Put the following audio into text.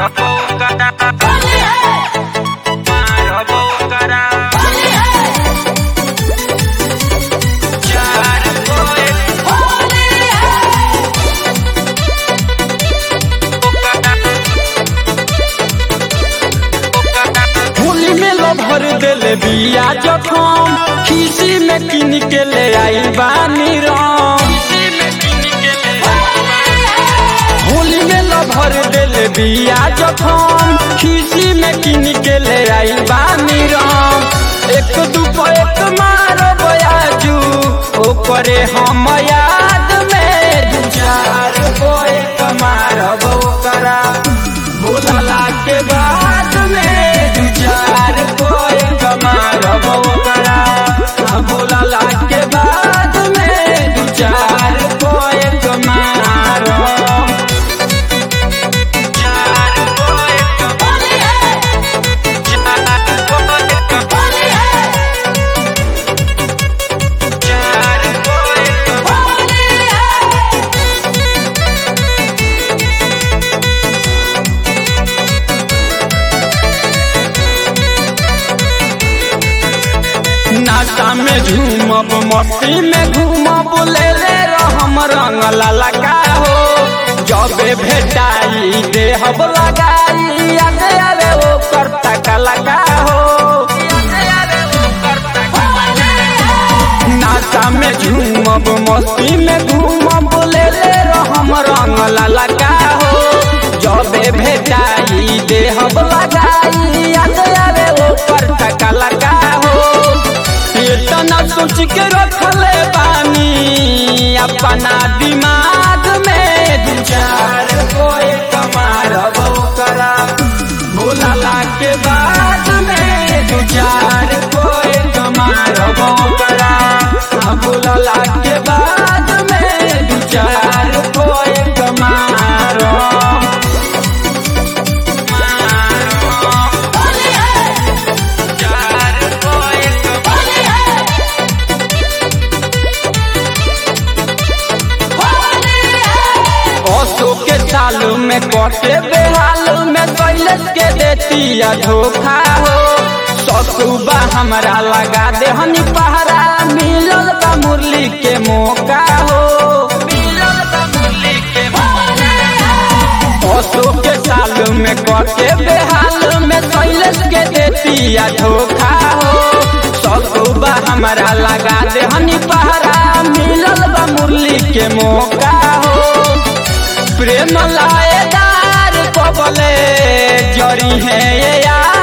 होली में लो भर देले बिया जखम खीसी में किन के ले आई बानी राम होली में लो भर देले बिया जखम खीसी में किन के ले आई बानी राम एक दुपो एक मारो बयाजू ओकरे हम याद में दू चार गो एक मारब ओकरा भूलला के बाद में दू चार गो एक मारब ओकरा आ भूलला के बाद में दू चार गो एक मारब चार गो एक चार गो एक नाश्ता में झूमब मस्ती में घूमब ले ले रहम रंग ललका हो जबे भेटाई देहब लगाई अरे अरे वो करता कलका हो नाश्ता में झूमब मस्ती में घूमब ले ले रहम रंग ललका हो जबे भेटाई देहब लगाई अरे अरे वो करता कलका हो इतना सोच के रखले बानी अपना दिमाग में दू चार को एक मारब करा भूलला के बाद में दू चार को एक मारब करा भूलला के बाद में दू चार को एक मारब चार को एक ओसो के चालू में कटे बेहालू में कैलस के देतिया धोखा हो ससुबा हमरा लगा दे हनी पहरा मिलल बा मुरली के मौका हो मिलल बा मुरली के ओसो के चालू में कटे बेहालू में कैलस के देतिया धोखा हो ससुबा हमरा लगा दे हनी पहरा मिलल बा मुरली के मौका हो प्रेम लाएदार कबले जरी है ये यार